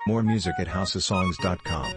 More music at houseofsongs.com.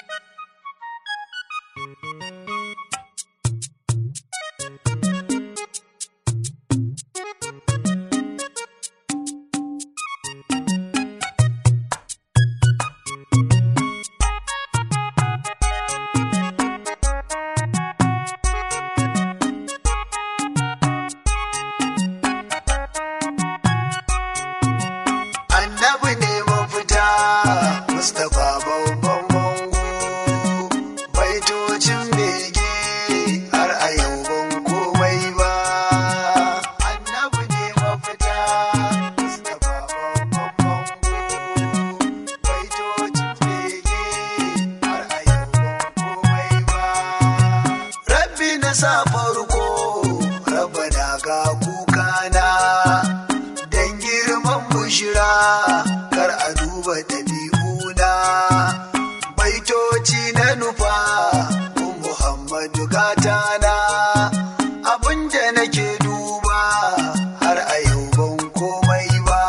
annabi ne mafita mustapha babban bango baitocin bege har a yau ban komai ba annabi ne mafita mustapha babban bango baitocin bege har a yau ban komai ba rabbi na sa farko rabbana ga kukana dan girman bushira kar a duba ɗabi'una baitoci na nufa kun muhammadu gatana abinda nake duba har a yau ban komai ba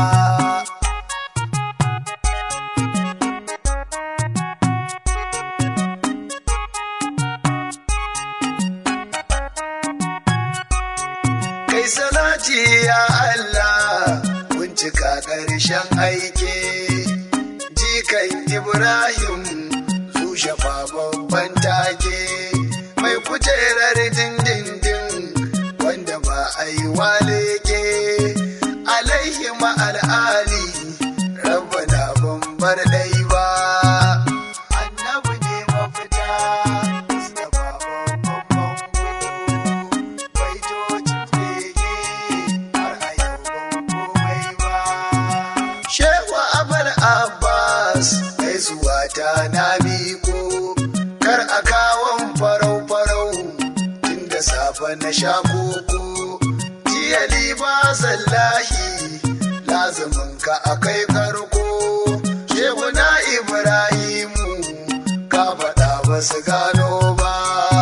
kai salati ya Allah bincika ƙarshen aike jikan Ibrahim su shafa babban take mai kujerar dindindin wanda ba a yi waleke alaihi ma'al'ali rabbana ban bar ɗai ba annabi ne mafita Mustapha babban bango baitocin bege har a yau ban komai ba. Shehu Abal Abbas gaisuwa ta na miko kar a kawon farau-farau tun da safe na sha koko jiya liba sallahi lazumin ka akai karko Shehu na Ibrahimu ka faɗa ba su gano ba.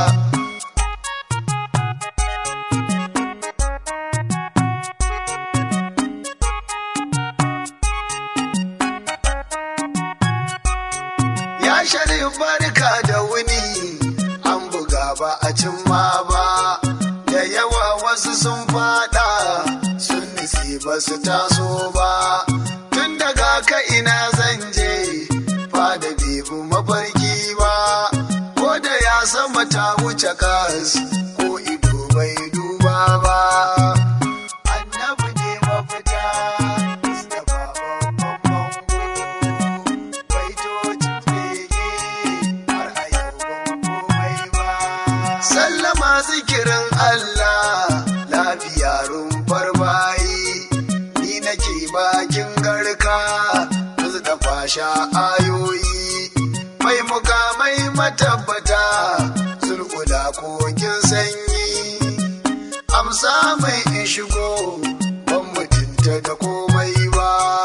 Ya sharif barka da wuni an buga ba a cimma ba da yawa wasu sun fada sun nisi ba su taso ba tun daga ka ina zan je fada bebu mafarki ba ko da ya sama ta wuce kas ko ido bai duba ba annabi ne mafita Mustapha babban bango baitocin bege har a yau ban komai ba. Sallama zikirin Allah lafiya rumfar bayi ni nake bakin garka da fasha ayoyi mai mukamai matabbata zulkula kokin sanyi amsa mai in shigo ban mutunta da komai ba.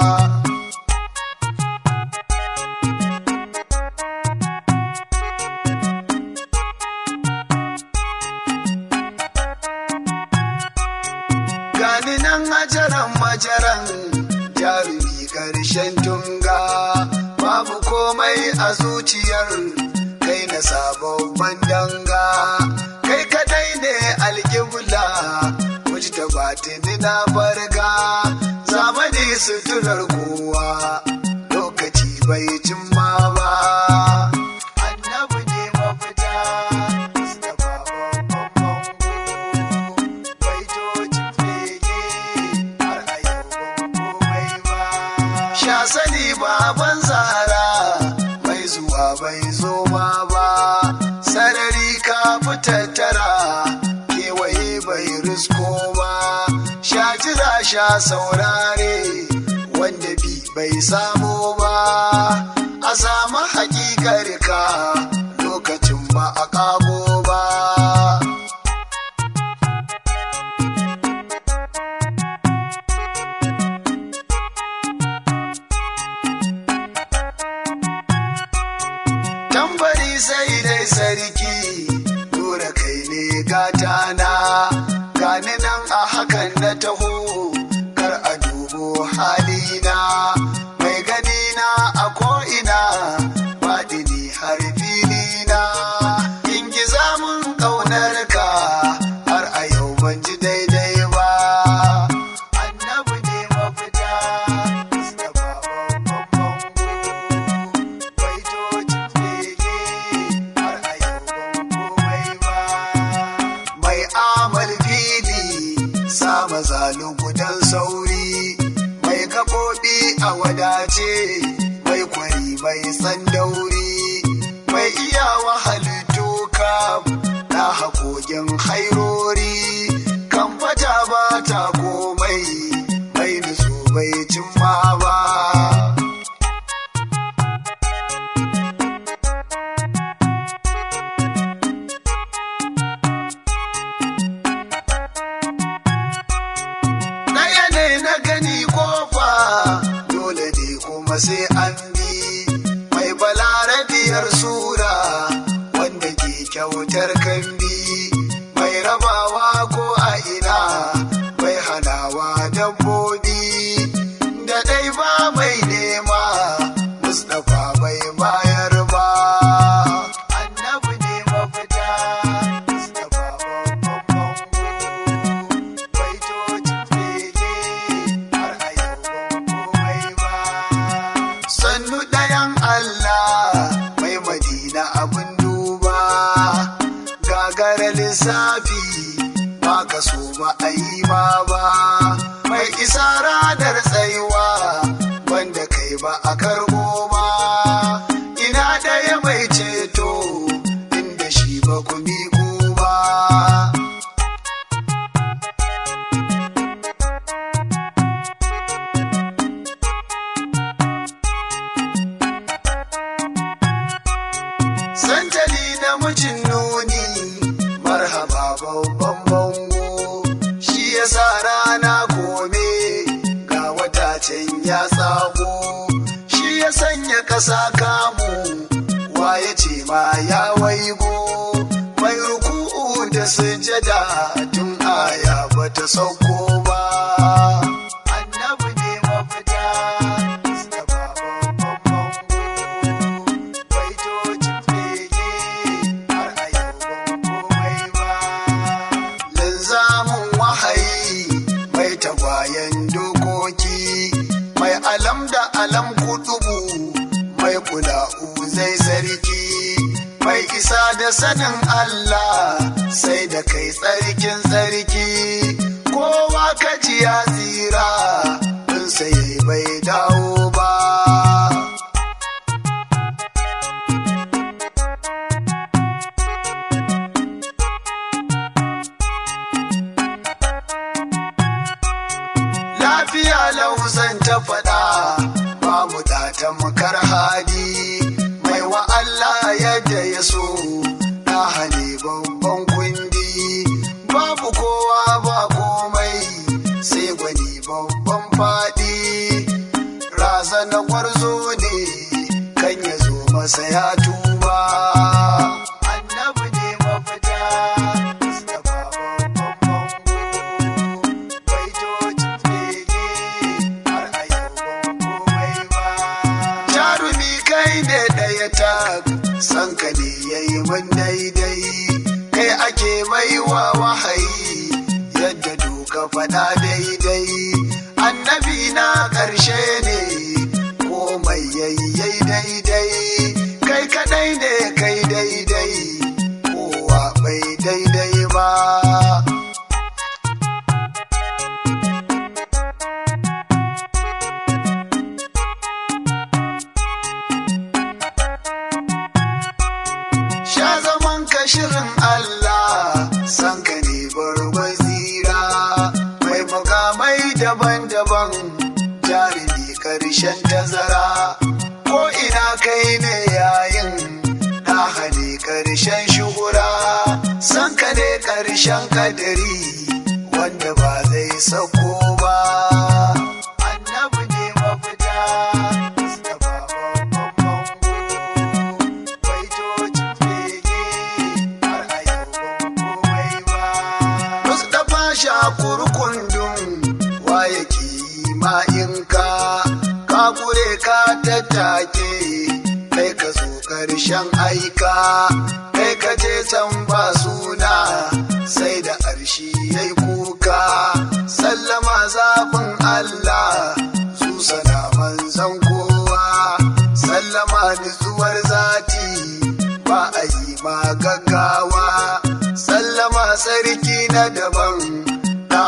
gani nan ajaran majaran jarumi ƙarshen tunga babu komai a zuciyar kai na sababban danga kai kadai ne alƙibla wuce ta batini na barga zamani suturar kowa lokaci bai cimma ba annabi ne mafita Mustapha babban bango baitocin bege har a yau ban komai ba. Sha sani baban zara mai zuwa bai zo ma ba, sarari ka fitattara kewaye bai risko ba, sha jira sha saurare wanda bi bai samu ba, a samu hakikar ka lokacin ba a kago ba. tambari sai dai sarki dora kai ne gata na gani nan a hakan na taho kar a dubo halina mai gani na a maza lugudan sauri mai gaɓoɓi a wadace mai kwari mai tsandauri mai iyawa halittu kam na haƙoƙin hairori kan fata ba ta komai mai nutsu bai cimma ba ɗaya ne na gani kofa dole ne kuma sai an bi mai balarabiyar sura wanda ke kyautar kambi mai rabawa ko a ina mai hanawa dabbobi da ɗai ba mai nema mustapha bai bayar ba annabi ne mafita mustapha babban bango baitocin bege har a yau ban komai ba sannu ɗayan Allah mai madina abin duba gagara lissafi ba ka so ba a yi ma ba mai isa ranar tsayuwa wanda kai ba a karbo ba ina ɗaya mai ceto inda shi ba ku miƙo ba Santali namijin nuni marhaba babban bango shi ya sa rana kome ga wata can ya tsago shi ya sanya ƙasa kamu wa ya ce ma ya waigo mai ruku'u da sujada tun aya bata sauko ba annabi ne mafita Mustapha babban bango baitocin bege har a yau ban komai ba. Linzamin wahayi mai tagwayen dokoki mai alam da alam kutubu mai kula'u zai sarki mai isa da sanin Allah sai da kai tsarkin tsarki kowa kaji ya tsira in sai bai dawo ba. lafiya lausan ta faɗa ba mu ta makar hadi mai wa Allah yadda ya so na hane babban kundi babu kowa ba komai sai gwani babban faɗi rasa na kwarzo ne kan ya zo masa ya tuba annabi ne mafita Mustapha babban bango baitocin bege har a yau ban komai ba. Jarumi kai ne ɗaya tak, san ka ne ya yi min daidai, kai ake baiwa wahayi yadda doka faɗa daidai. Annabi na ƙarshe ne, komai yayyai daidai, kai kaɗai ne kai daidai, kowa bai daidai ba. Sha zaman ka shirin Allah, san ka ne barbar tsira, mai mukamai daban-daban, jarumi karshen tazara, ko ina kai ne yayin, na hane karshen shuhura, san ka ne karshen kadari, wanda ba zai sako ba. Annabi ne mafita, Mustapha babban bango. baitocin bege har a yau ban komai ba. Mustapha Shakur kundum wa yake yi ma in ka ka kure ka tattake kai ka zo karshen aika kai ka je can ba suna sai da arshi yayi kuka sallama zafin Allah su sana manzan kowa sallama nutsuwar zati ba a yi ma gaggawa sallama sarki na daban na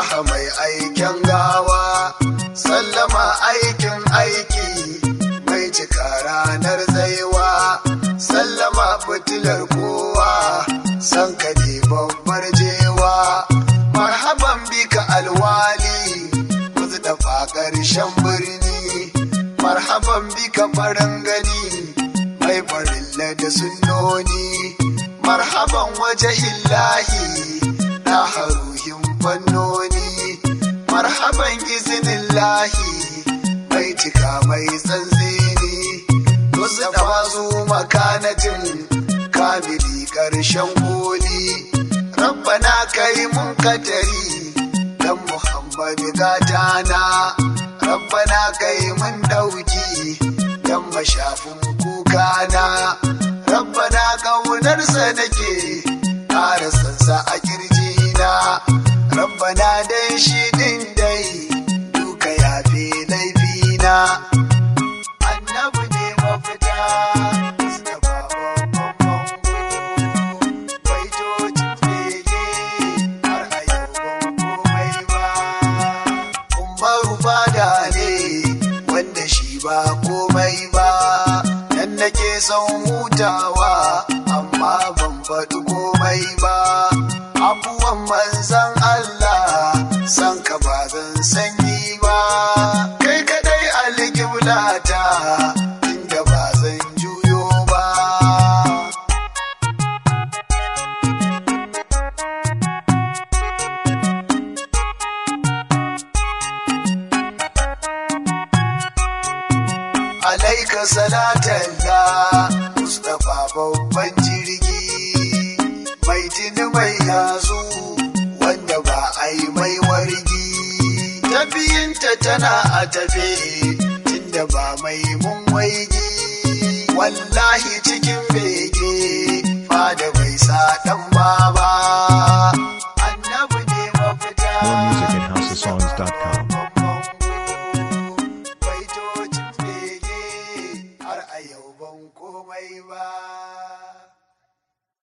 ɗaha mai aikin gawa sallama aikin aiki mai cika ranar tsaiwa sallama fitilar kowa san ka ne babbar jewa marhaban bika alwali kuzu da ƙarshen birni marhaban bika farin gani mai farilla da sunnoni marhaban waje illahi na haruhin fannoni marhaban izinin lahi mai cika mai tsantsini wasu da wasu makanatin kamili ƙarshen koli rabbana kai mun katari dan muhammadu gatana rabbana kai mun ɗauki dan mashafin kukana rabbana ƙaunarsa nake ƙara sansa a kirjina rabbana dan shi ɗin dai duka yafe laifina annabi ne mafita Mustapha babban bango baitocin bege har a yau ban komai ba umaru fada ne wanda shi ba komai ba nan nake son hutawa amma ban faɗi komai ba abubuwan manzan Allah san ka ba zan sanyi ba kai kadai alƙiblata inda ba zan juyo ba alaika salatalla mustapha babban jirgi mai tuni mai yazu wanda ba a yi mai wargi tafiyinta tana a tafe tunda ba mai mun waigi wallahi cikin bege fada bai sa dan